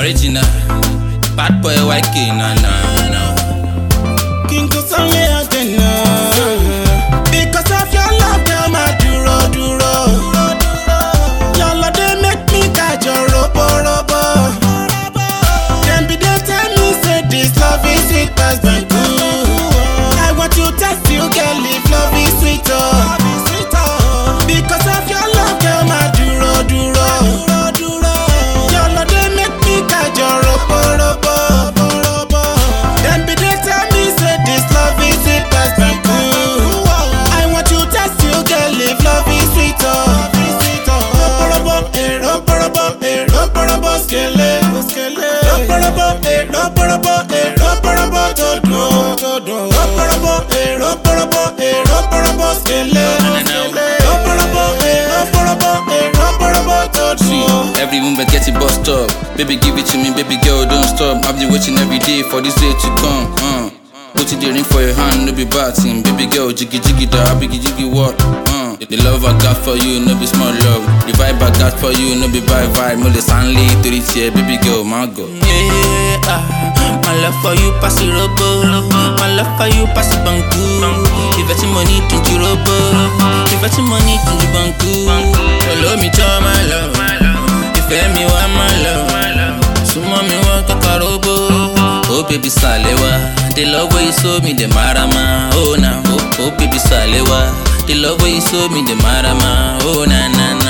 original. Bad boy YK, na na na. King Kosanle Adena. Because of your love, girl, my duro duro. Your love they make me catch your robo robo. Them be they tell me say this love is sweet as banku. I want to test you, girl, if love is sweet oh. Because of your love, girl, my duro duro. Your love they make me catch your robo robo. Them be they tell me say this love is sweet as banku. I want to test you, girl, if love is sweet oh. Robo eh, robo robo eh, robo robo skele, skele. Robo eh, robo robo eh, robo robo todo, todo. Robo robo eh, robo robo eh, robo robo skele, skele. Robo robo eh, robo robo eh, robo robo See, todo. every woman get it bust up. Baby, give it to me, baby girl, don't stop. I've been waiting every day for this day to come. Uh. Put it the ring for your hand, no be batting. Baby girl, jiggy jiggy da, biggie jiggy what? Uh. The love I got for you, no be small love. The vibe I got for you, no be bye vibe. Mo le sanle torí tiẹ̀, baby girl, my God. Yeah, ah, my love for you pass it robo. My love for you pass it banku. If it's money to you robo. If it's money to you banku. Follow me to my love. Ìfẹ́ mi wá my love. Súnmọ́ mi wá kọ́kọ́ robo. Oh baby Salewa, the love way you show me the marama. Oh na, oh, oh baby Salewa, the love way you show me the marama. Oh na na na.